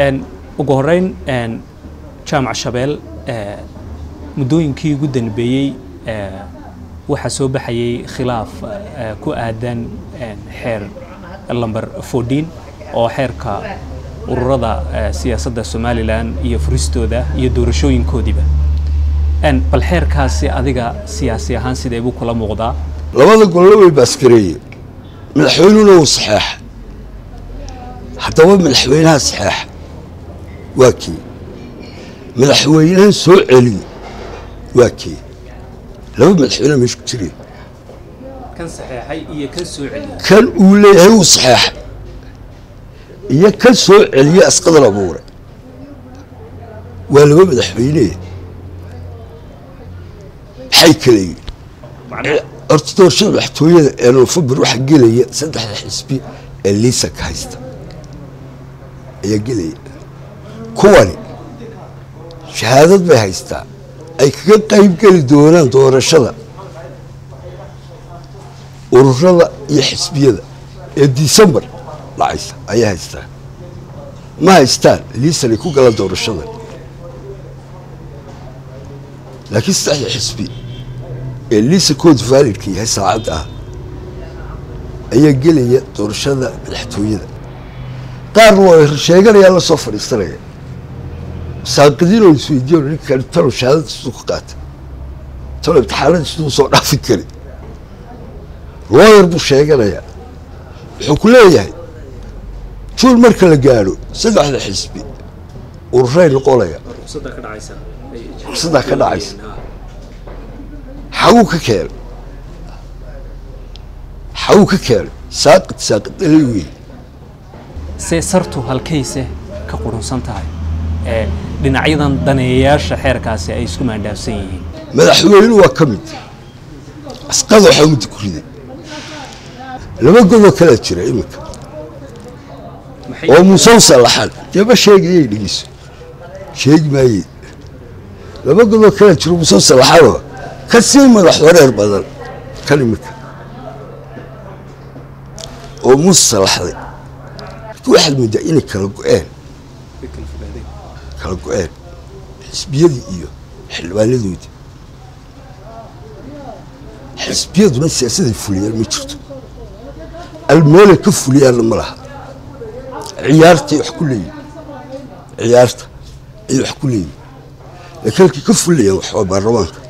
ugu horeyn jaamac shabeel muddooyinkii ugu danbeeyey waxaa soo baxayay khilaaf ku aadan xeer lamber fourteen oo xeerka ururada siyaasadda somalilan iyo furistooda iyo doorashooyinkoodiiba bal xeerkaasi adiga siyaasi ahaan sidee buu kula muuqdaa labada golle way baaskareeye madaxweynuna uu saxeexa haddaba madaxweynaha saxeexa waa kii madaxweynahan soo celiye waa kii laba madaxweyne meesha ku jireen kan saxeexay iyo kan soo celiyey kan uu leeyahay uu saxeexa iyo kan soo celiye asqadar abuure waa laba madaxweyne maxay kala yihin horta doorashada madaxtooyada ee nofembar waxaa gelaya saddexda xisbi ee liisanka haysta ayaa gelaya kuwani shahaadad bay haystaa ay kaga qayb geli doonaan doorashada ururada iyo xisbiyada ee disembar dhacaysa ayay haystaan ma haystaan liisan ay ku galaan doorashada laakiin saddexda xisbi ee liisankoodu vaalidka yahay saacadda ah ayaa gelaya doorashada madaxtooyada qaarna waa sheeganayaan la soo fadhiisanaya saaqidiin oo isweydiiyo ninkan talo shahaadada siduu ka qaata talo imtixaanada siduu soo dhaafi kari looyar buu sheeganayaa wuxuu ku leeyahay juul marka la gaadho saddexda xisbi ururay noqonaya fursaddaa ka dhacaysa xaguu ka keenay xaguu ka keenay saaqid saaqid dhalay wey see sartu halkayse ka qurunsan tahay ee dhinacyadan daneeyayaasha xeerkaasi ay isku maandhaafsan yihiin madaxweyne waa ka mid asqada waxaa mudda ku riday laba godoo kalaa jira iminka oo muusau sallaxan dee ma sheegayay dhegeyso sheegi maayey laba godoo kalaa jiro muusau sallaxanoo ka sii madax wareer badan kan iminka oo muuse sallaxday laakiin waxaad moodaa inay kala go-een kala go-een xisbiyadii iyo xildhibaanadoodii xisbiyaduna siyaasaday fuliyaan ma jirto almeelay ka fuliyaanna ma laha ciyaartay wax ku leeyihin ciyaarta ayay wax ku leeyihin laakiin halkii ka fulayaan wax waa baarlamaanka